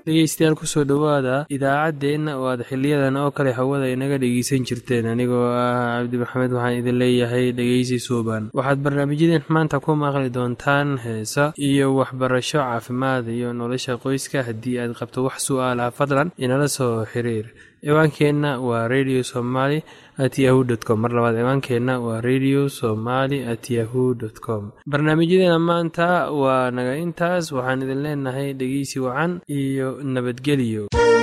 dhegeystayaal kusoo dhowaada idaacaddeenna oo aad xiliyadan oo kale hawada inaga dhegeysan jirteen anigoo ah cabdi maxamed waxaan idin leeyahay dhegeysi suuban waxaad barnaamijyadeen maanta ku maqli doontaan heesa iyo waxbarasho caafimaad iyo nolosha qoyska haddii aad qabto wax su-aalaha fadlan inala soo xiriir ciwaankeenna waa radio somaly at yahu t com mar labaad ciwaankeenna waa radio somaly at yahu dt com barnaamijyadeena maanta waa naga intaas waxaan idin leenahay dhegeysi wacan iyo nabadgelyo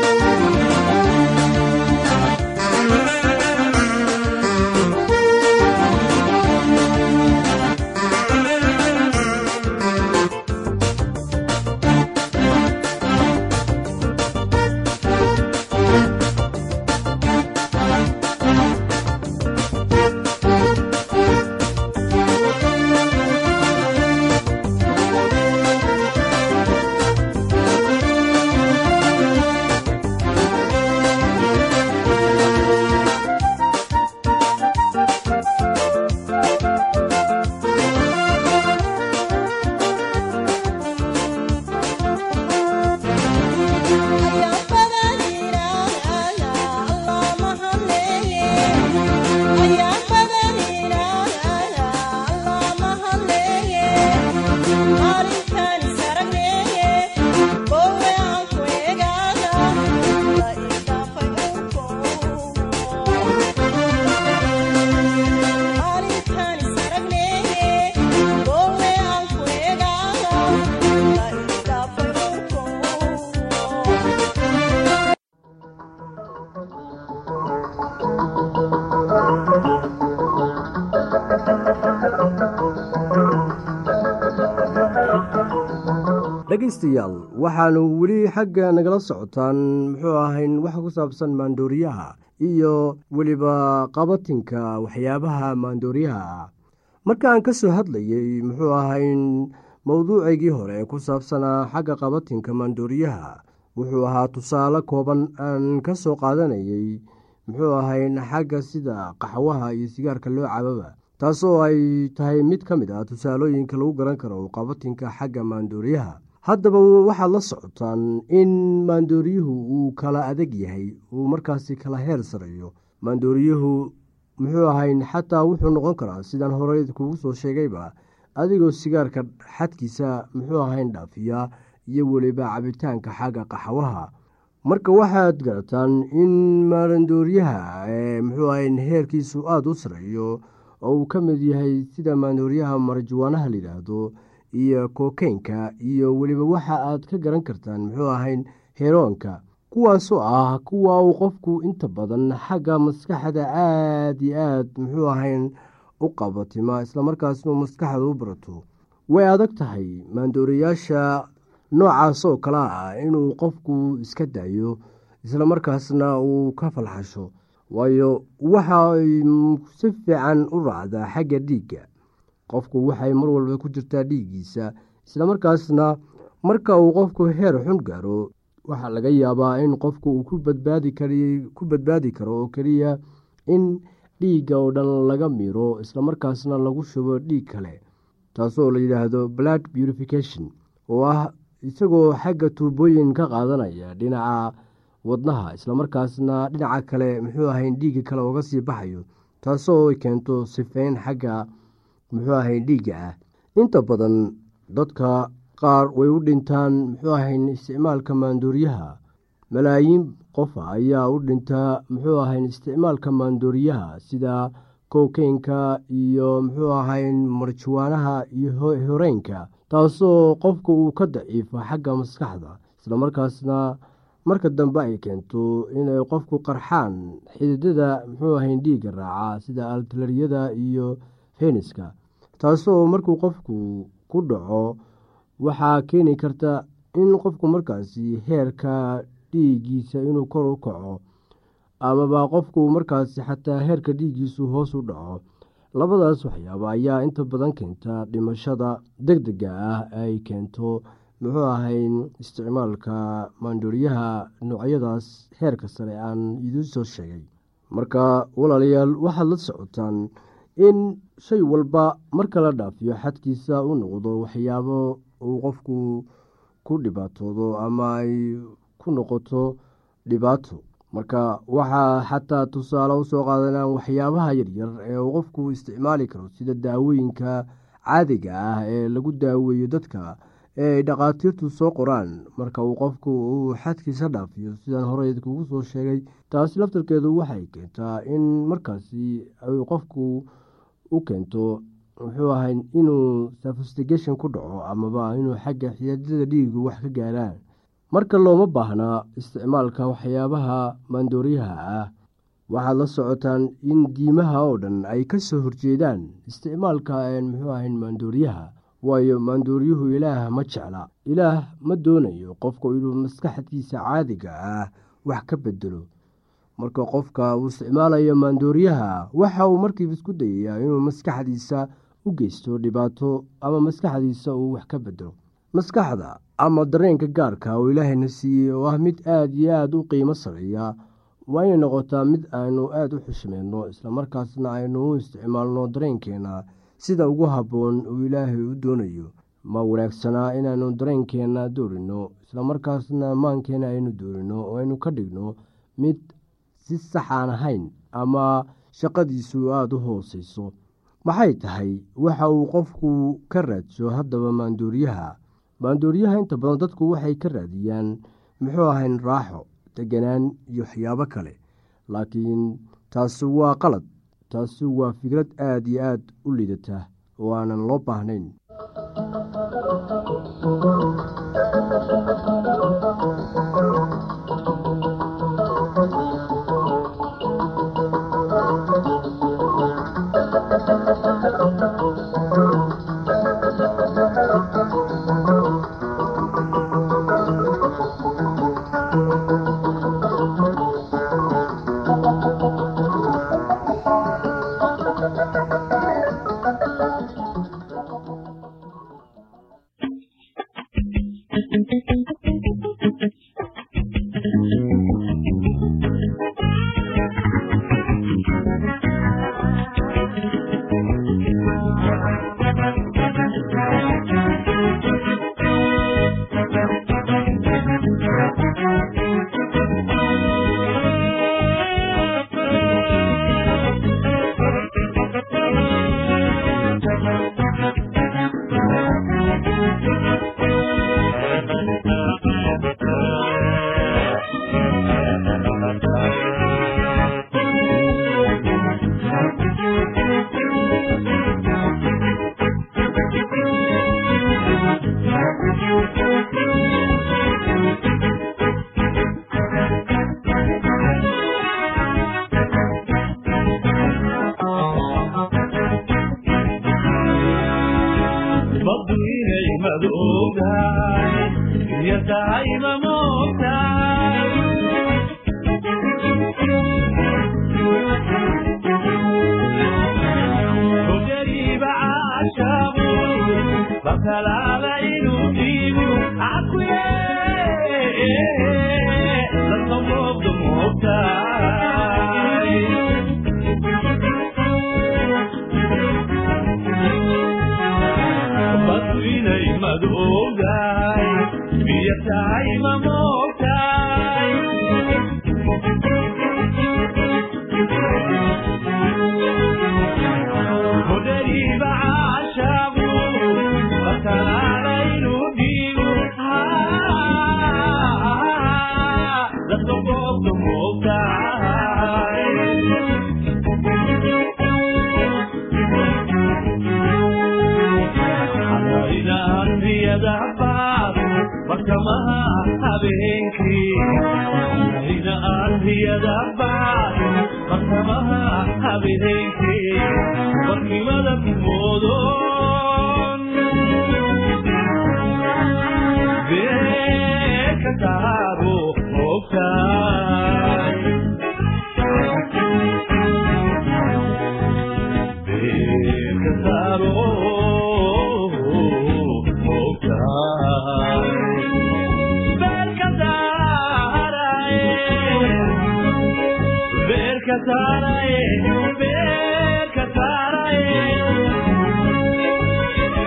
dhegaystayaal waxaanu weli xagga nagala socotaan muxuu ahayn wax ku saabsan maandooriyaha iyo weliba qabatinka waxyaabaha maandooriyaha ah markaan ka soo hadlayey muxuu ahayn mowduucaygii hore ku saabsanaa xagga qabatinka maandooriyaha wuxuu ahaa tusaale kooban aan ka soo qaadanayey muxuu ahayn xagga sida qaxwaha iyo sigaarka loo cababa taasoo ay tahay mid ka mid ah tusaalooyinka lagu garan karo qabatinka xagga maandooriyaha haddaba waxaad la socotaan in maandooriyuhu uu kala adag yahay uu markaasi kala heer sareeyo maandooriyuhu muxuu ahayn xataa wuxuu noqon karaa sidaan horey kugu soo sheegayba adigoo sigaarka xadkiisa muxuu ahayn dhaafiya iyo weliba cabitaanka xagga qaxwaha marka waxaad garataan in maandooriyaha muxuu ahayn heerkiisu aada u sareeyo oo uu ka mid yahay sida maandooriyaha marjuwaanaha layidhaahdo iyo kokeynka iyo weliba waxa aad ka garan kartaan muxuu ahayn heroonka kuwaasoo ah kuwa uu qofku inta badan xagga maskaxda aada iyo aad muxuu ahayn u qabatima islamarkaasnu maskaxda u barato way adag tahay maandooriyaasha noocaasoo kale ah inuu qofku iska daayo islamarkaasna uu ka falxasho waayo waxay si fiican u raacdaa xagga dhiigga qofku waxay mar walba ku jirtaa dhiiggiisa islamarkaasna marka uu qofku heer xun gaaro waxaa laga yaabaa in qofku uu ku badbaadi karo oo keliya in dhiigga oo dhan laga miro islamarkaasna lagu shubo dhiig kale taasoo la yidhaahdo blood purification oo ah isagoo xagga tuubooyin ka qaadanaya dhinaca wadnaha islamarkaasna dhinaca kale muxuu ahayn dhiigga kale oga sii baxayo taasoo keento sifeyn xagga muxuu ahayn dhiigga ah inta badan dadka qaar way u dhintaan muxuu ahayn isticmaalka maandooriyaha malaayiin qofa ayaa u dhintaa muxuu ahayn isticmaalka maandooriyaha sida kokeynka iyo muxuu ahayn marjuwaanaha iyo horeynka taasoo qofka uu ka daciifo xagga maskaxda islamarkaasna marka dambe ay keento inay qofku qarxaan xididada muxuu ahayn dhiigga raaca sida altalariyada iyo feniska taasoo markuu qofku ku dhaco waxaa keeni karta in qofku markaasi heerka dhiiggiisa inuu kor u kaco amaba qofku markaasi xataa heerka dhiiggiisu hoos u dhaco labadaas waxyaaba ayaa inta badan keenta dhimashada deg dega ah ay keento muxuu ahayn isticmaalka maandooriyaha noocyadaas heerka sare aan idiin soo sheegay marka walaalayaal waxaad la socotaan in shay walba marka la dhaafiyo xadkiisa u noqdo waxyaabo uu qofku ku dhibaatoodo ama ay ku noqoto dhibaato marka waxaa xataa tusaale usoo qaadanaan waxyaabaha yaryar ee uu qofku isticmaali karo sida daawooyinka caadiga ah ee lagu daaweeyo dadka ee ay dhakhaatiirtu soo qoraan marka uu qofku uu xadkiisa dhaafiyo sidaan horey kugu soo sheegay taasi laftarkeedu waxay keentaa in markaasi ay qofku u keento muxuu ahay inuu sofistigation ku dhaco amaba inuu xagga xiyaadada dhiigu wax ka gaaraan marka looma baahnaa isticmaalka waxyaabaha maandooriyaha ah waxaad la socotaan in diimaha oo dhan ay ka soo horjeedaan isticmaalka muxuu ahayn maandooriyaha waayo maandooriyuhu ilaah ma jecla ilaah ma doonayo qofku inuu maskaxdiisa caadiga ah wax ka bedelo marka qofka uu isticmaalayo maandooriyaha waxa uu markiiba isku dayayaa inuu maskaxdiisa u geysto dhibaato ama maskaxdiisa uu wax ka bedelo maskaxda ama dareenka gaarka oo ilaahayna siiyey oo ah mid aada iyo aada u qiimo sareeya waa inay noqotaa mid aynu aada u xushmeyno islamarkaasna aynu u isticmaalno dareenkeena sida ugu habboon uu ilaahay u doonayo ma wanaagsanaa inaanu dareenkeenna doorino islamarkaasna maankeena aynu doorino oo aynu ka dhigno mid si sax aan ahayn ama shaqadiisu aada u hooseyso maxay tahay waxa uu qofku ka raadso haddaba maandooriyaha maandooriyaha inta badan dadku waxay ka raadiyaan muxuu ahayn raaxo deganaan iyo waxyaabo kale laakiin taasi waa qalad taasi waa fikrad aada iyo aada u liidata oo aanan loo baahnayn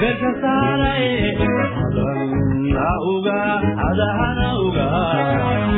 adahana uga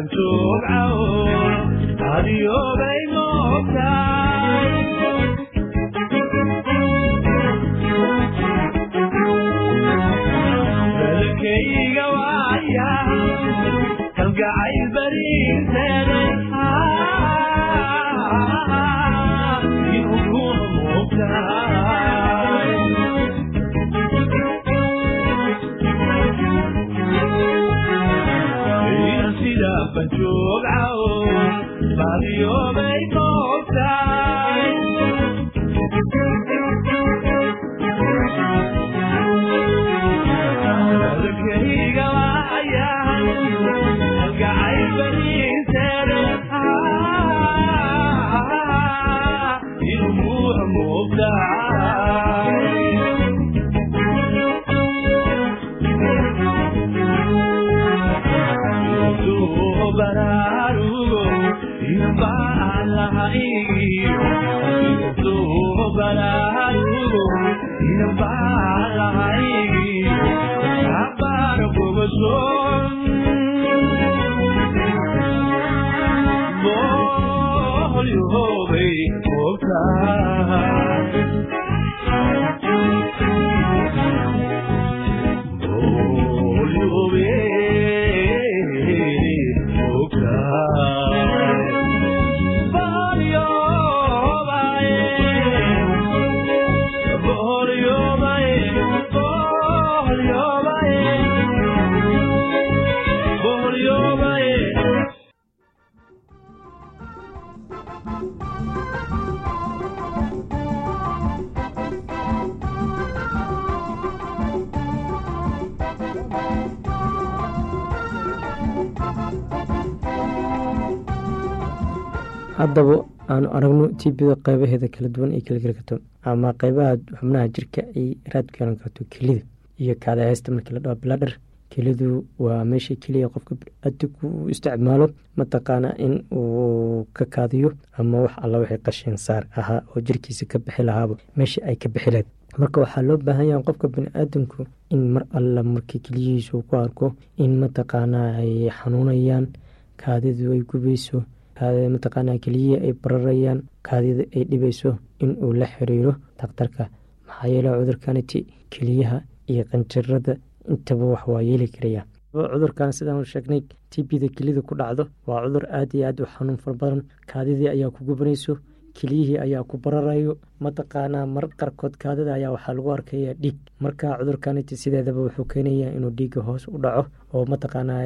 haddaba aanu aragno tibida qeybaheeda kala duwan ay kala geli karto ama qeybaha xubnaha jirka ay raad ku yeelan karto kelida iyo kaadaheysta markii la dhaho bladher kelidu waa meesha keliya qofka biniaadamku uu isticmaalo mataqaana in uu ka kaadiyo ama wax alla waxay qashin saar ahaa oo jirkiisa ka bixi lahaaba meesha ay ka bixi lahayd marka waxaa loo baahan yaha qofka biniaadamku in mar alla markii keliyihiisa uu ku arko in mataqaanaa ay xanuunayaan kaadidu ay gubayso mataqaana keliyihii ay bararayaan kaadida ay dhibayso in uu la xiriiro dakhtarka maxaa yeele cudurkaniti keliyaha iyo qanjarada intaba wax waa yeeli karaya cudurkan sidaan sheegnay tbda kelida ku dhacdo waa cudur aad iyo aad u xanuun fara badan kaadidii ayaa ku gubanayso keliyihii ayaa ku bararayo mataqaanaa mar qarkood kaadida ayaa waxaa lagu arkaya dhiig marka cudurkaniti sideedaba wuxuu keenaya inuu dhiiga hoos u dhaco oo mataqaanaa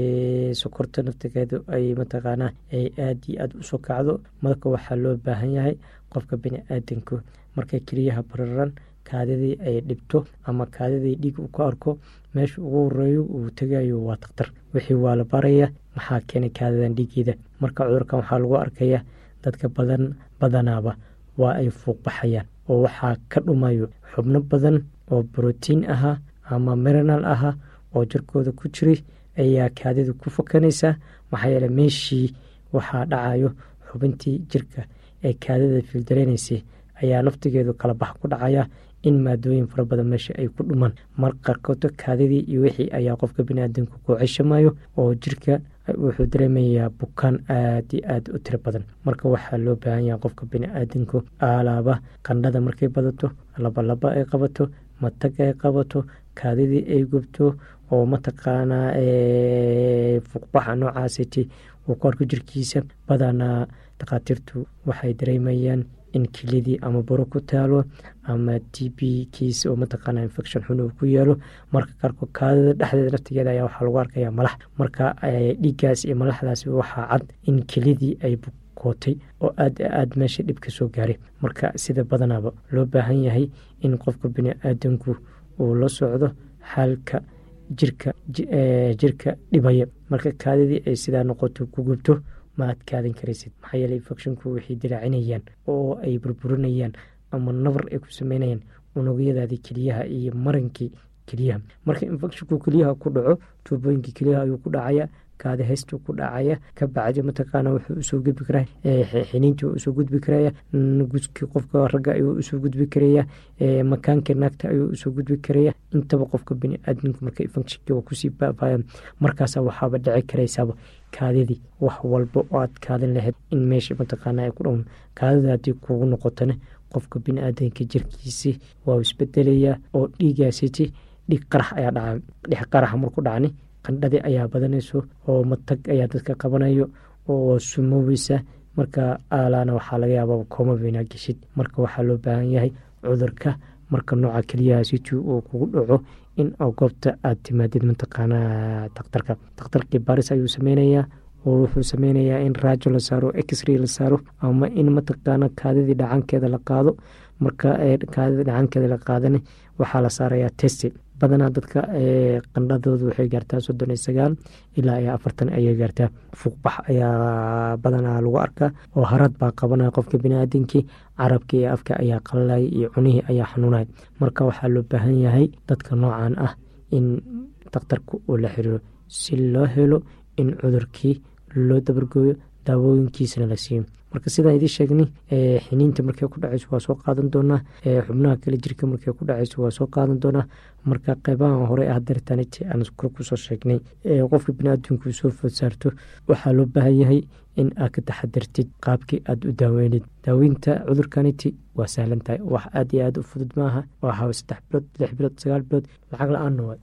sokorta naftigeedu ay mataqaanaa ay aad iyo aad usoo kacdo marka waxaa loo baahan yahay qofka bini-aadanku markay keliyaha bararan kaadidii ay dhibto ama kaadidii dhiig uu ka arko meesha ugu horeeyo uu tegayo waa dakhtar wixii waa la baraya maxaa keenay kaadidan dhiigeeda marka cudurkan waxaa lagu arkaya dadka badan badanaaba waa ay fuuqbaxayaan oo waxaa ka dhumayo xubno badan oo brotiin ahaa ama mirinal ahaa oo jirkooda ku jiray ayaa kaadidu ku fakanaysaa maxaa yeele meeshii waxaa dhacayo xubintii jirka ee kaadida fiildareynaysay ayaa naftigeedu kala bax ku dhacaya in maadooyin fara badan meesha ay ku dhumaan mar qarkooto kaadidii iyo wixii ayaa qofka biniaadamka ku ceshamayo oo jirka wuxuu dareemayaa bukaan aad iyo aad u tiro badan marka waxaa loo baahan yaha qofka bini-aadanku aalaaba qandhada markay badato labalaba ay qabato matag ay qabato kaadidii ay gubto oo mataqaanaa fuuqbaxa noocaasiti uu ku arko jirkiisa badanaa dhakhaatiirtu waxay dareemayaan in kelidii ama buro ku taalo ama t b kiis oo mataqaana infection xun uu ku yeelo marka qaarkood kaadida dhexdeeda naftigeeda ayaa waxaa lagu arkaya malax marka dhiiggaas iyo malaxdaas waxaa cad in kelidii ay bukootay oo aad aad meesha dhib ka soo gaaray marka sida badanaaba loo baahan yahay in qofka bini-aadanku uu la socdo xaalka jirka jirka dhibaya marka kaadidii ay sidaa noqoto ku gubto ma aad kaadin karaysid maxaa yeele infecshinku waxay dilaacinayaan oo ay burburinayaan ama nabar ay ku sameynayaan unugyadaadii keliyaha iyo marankii keliyaha marka infecshinku keliyaha ku dhaco tuubooyinkii keliyaha ayuu ku dhacaya kaadi haystu ku dhacaya ka bacdi mataqaana wuxuu usoo gudbi karaa xiniintii usoo gudbi karaya guskii qofka ragga ayuu usoo gudbi karaya makaankii naagta ayuu usoo gudbi karaya intaba qofka biniaadamka marka funkshinki waa kusii baabaya markaasa waxaaba dhici karaysaaba kaadidii wax walba oo aad kaadin lahayd in meesha mataqaana ay ku dhown kaadida haddii kugu noqotona qofka biniaadanka jirkiisi waa isbedelayaa oo dhiigaasiti dhiig qarax ayaa dhaca dhix qaraxa marku dhacni qandhadii ayaa badanayso oo matag ayaa dadka qabanayo oo sumoweysa marka aalaana waxaa laga yaaba koomabinaa geshid marka waxaa loo baahan yahay cudurka marka nooca keliyahaasiti uu kugu dhaco in goobta aad timaadid mataqaanaa dakhtarka dakhtarkii baris ayuu sameynayaa oo wuxuu sameynayaa in raajo la saaro exray la saaro ama in mataqaana kaadidii dhacankeeda la qaado marka kaadida dhacankeeda la qaadana waxaa la saarayaa testi badanaa dadka qandhadooda waxay gaartaa soddon iyo sagaal ilaa iyo afartan ayay gaartaa fuuqbax ayaa badanaa lagu arkaa oo harad baa qabanaya qofka biniaadamkii carabka iyo afka ayaa qalalaya iyo cunihii ayaa xanuunaya marka waxaa loo baahan yahay dadka noocan ah in dakhtarka uu la xiriiro si loo helo in cudurkii loo dabargooyo daawooyinkiisana la siiyo marka sidaan idiin sheegnay xiniinta markay ku dhacayso waa soo qaadan doonaa xubnaha kale jirka markay ku dhacayso waa soo qaadan doonaa marka qeybaha hore ah dartaniti aan kor kusoo sheegnay qofka biniaadamku soo food saarto waxaa loo baahan yahay in aad ka taxadartid qaabkii aada u daaweynid daaweynta cudurkaniti waa sahlan tahay wax aad iyo aad u fudud maaha waa hawa saddex bilood lix bilood sagaal bilood lacag la-aanna waay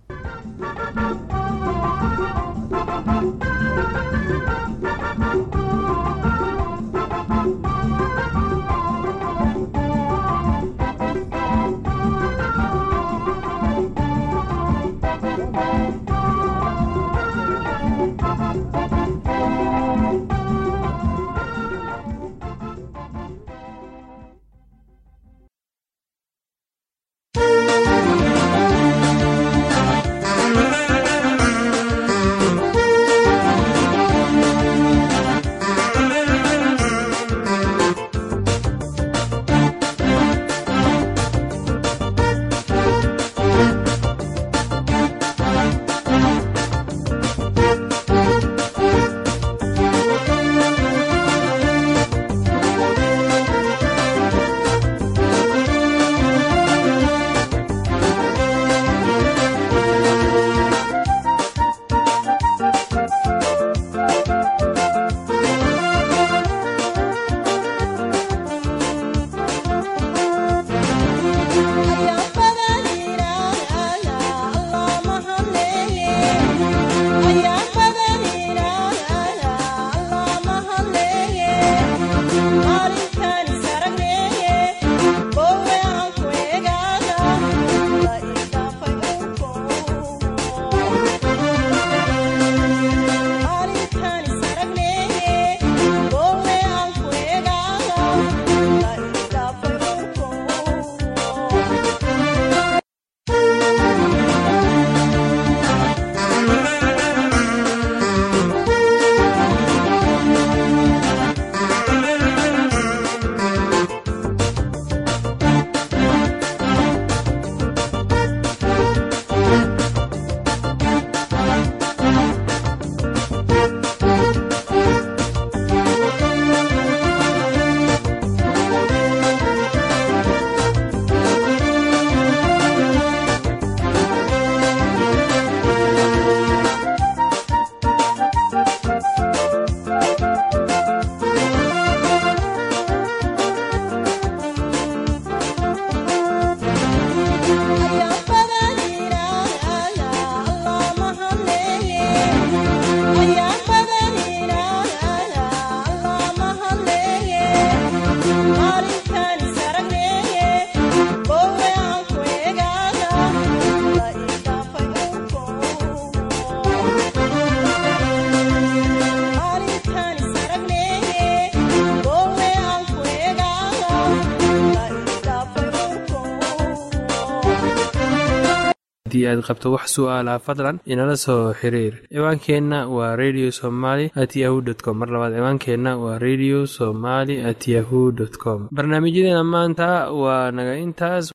haddii aad qabto wax su'aalaha fadlan inala soo xiriir ciwaankeenna waa radio somaly at yahu dt com mar labaad ciwaankeenna waa radio somaly at yahu dt com barnaamijyadeena maanta waa naga intaas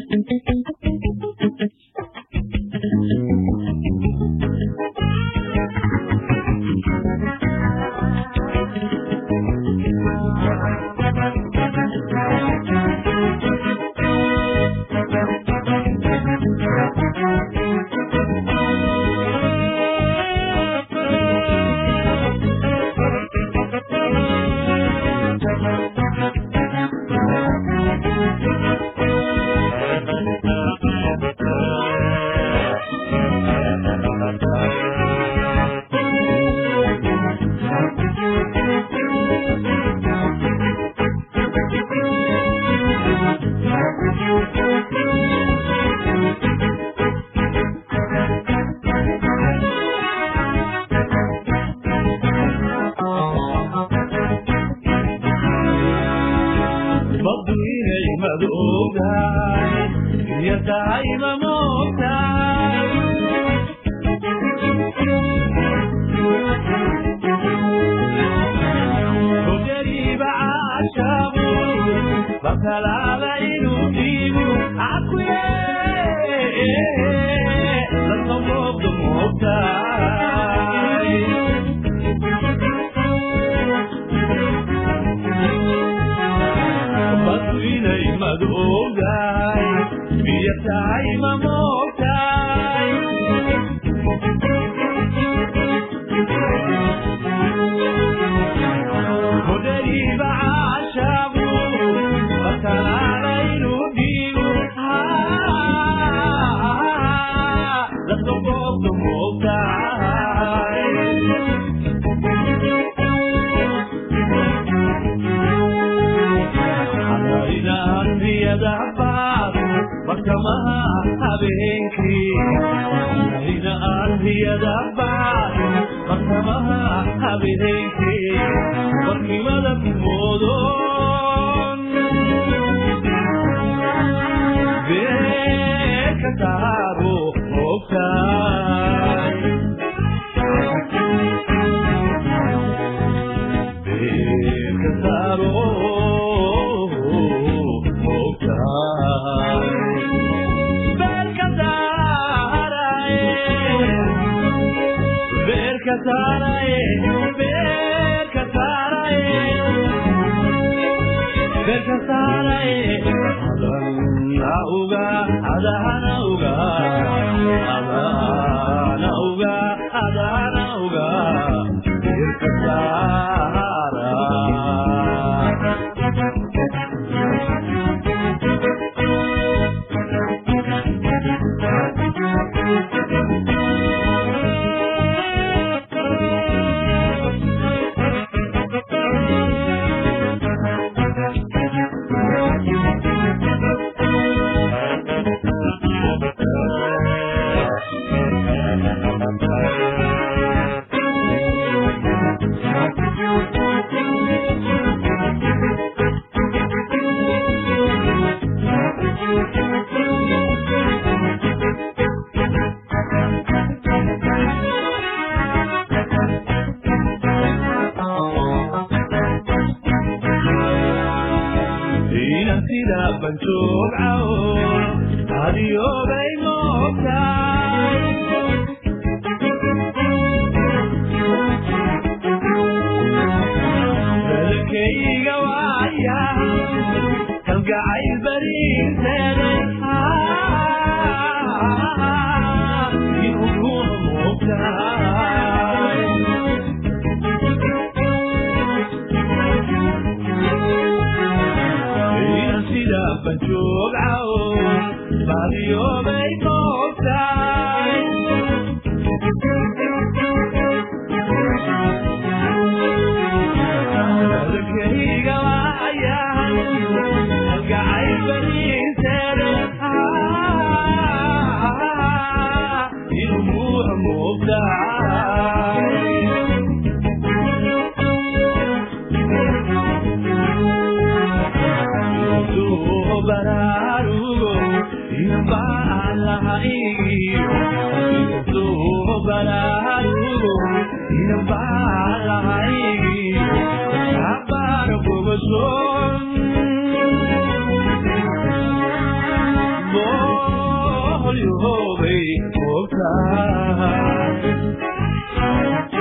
baddu inay madoogahay iyo tahay ma moogtahay hogariiba caashabu bakalaala inuu dhiibu cakuye lama moogdo moogtahay baddu inay madoogahay biyo tahay ma moogtahay hodhariiba caashabu bakalaala inuu dhiibu dadka goobta moogtahay iyadabaad barkamaha habeenkii ina ardiyadabaad barkamaha habeenkii barkimada kumoodon beeka taabo ogtaay beeka taabo inan sida banjoogcaw adiyoobay moogtaay dalkayga waaya kalgacayl bariirteeday inuu kuma moogtaay inan sida banjoogcaw baadiyoobay moogtaay dalkayga waaya kalgacayl bariirteeday inuu kuma moogtaay bararugo bararugo inabalahaigi abara bogoson moolyahoobay moogtaa